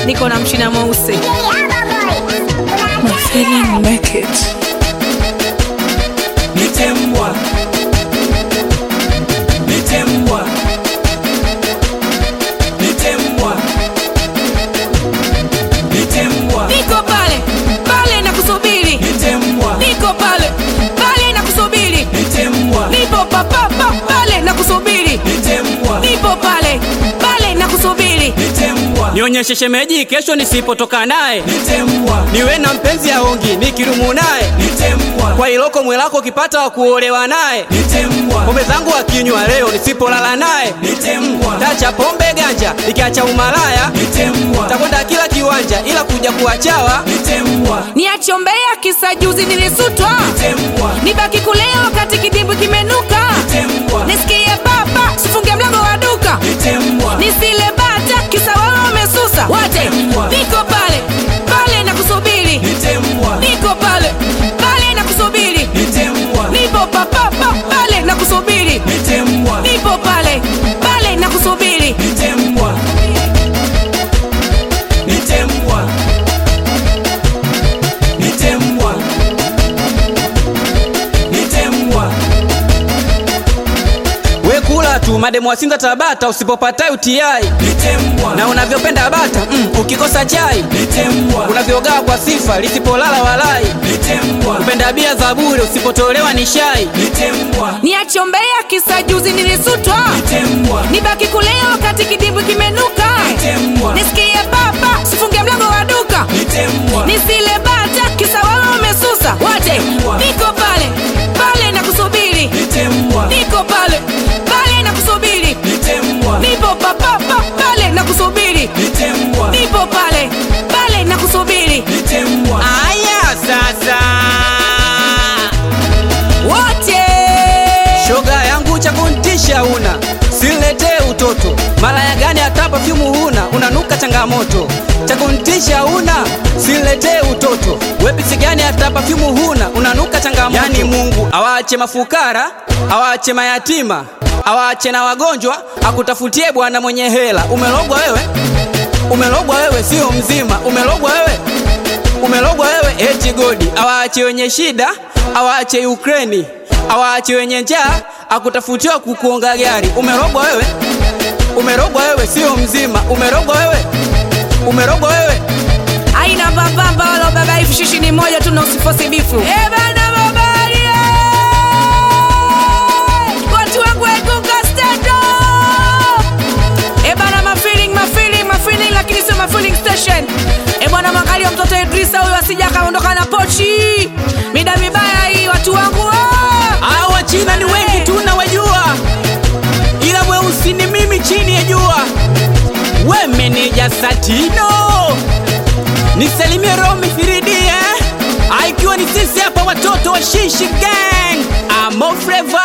niko na mchina mweusi My feeling make it. Nitembwa. Nitembwa. Nitembwa. Nitembwa. niko pale pale na kusubiri Nitembwa. niko pale pale na kusubiri Nitembwa. nipo papapa pale na kusubiri Nitembwa. nipo pale pale na kusubiri Nitembwa. nionyeshe shemeji kesho nisipotoka naye Nitembwa. niwe na mpenzi aongi nikirumu naye Nitembwa. kwa iloko mwelako ukipata wa kuolewa naye Nitembwa. pombe zangu akinywa leo nisipolala naye Nitembwa. tacha pombe ganja ikiacha umalaya Nitembwa. takwenda kila kiwanja ila kuja kuwachawa Nitembwa. niachombea kisa juzi nilisutwa Nitembwa. nibaki kulea wakati kidimbwi kimenuka Nitembwa. nisikie baba sifunge mlango wa duka Nitembwa. nisile bata kisa wao wamesusa wate Nitembwa. niko pale pale na kusubiri Nitembwa. niko pale pale na kusubiri Nitembwa. nipo papapa pale na kusubiri Nitembwa. nipo pale pale na kusubiri Nitembwa. Nitembwa. Nitembwa. Nitembwa. we kula tu mademu wasinza tabata usipopata utiai Nitembwa. na unavyopenda bata mm, ukikosa chai Nitembwa. unavyogaa kwa sifa lisipolala walai Nitembwa. kupenda bia za bure usipotolewa ni shai Nitembwa. niachombea kisa juzi nilisutwa Nitembwa. nibaki kulea wakati kidimbwi kimenuka Nitembwa. nisikie baba sifunge mlango wa duka Nitembwa. nisile bata kisa wao wamesusa wate Nitembwa. niko pale pale na kusubiri Nitembwa. niko pale pale na kusubiri Nitembwa. nipo papapa pale na kusubiri Nitembwa. nipo pale pale na kusubiri Nitembwa. aya sasa wote shoga yangu cha kuntisha una siletee utoto malaya gani hata pafyumu huna unanuka changamoto cha kuntisha una siletee utoto wepisi gani hata pafyumu huna unanuka changamoto yani mungu awaache mafukara awaache mayatima awaache na wagonjwa akutafutie bwana mwenye hela umelogwa wewe umelogwa wewe sio mzima umelogwa wewe umelogwa wewe eti godi awaache wenye shida awaache Ukraini awaache wenye njaa akutafutiwa kukuonga gari umerogwa wewe umerogwa wewe sio mzima umerogwa wewe umerogwa wewe aina mbambamba wala baba hivi shishi ni moja tu na usifosi bifu Eh bana babali eh! watu wangu egunga stand up Eh bana mafeeling mafeeling mafeeling lakini sio mafeeling station Eh bwana mwangalia mtoto Idrisa huyo asija akaondoka na pochi mida mibaya hii watu wangu ah! Hao wachina ni wengi tu nawajua ila mweusi ni mimi chini ya jua we meneja satino nisalimie romi firidi eh? Ah, ikiwa ni sisi hapa watoto wa shishi gang amo fleva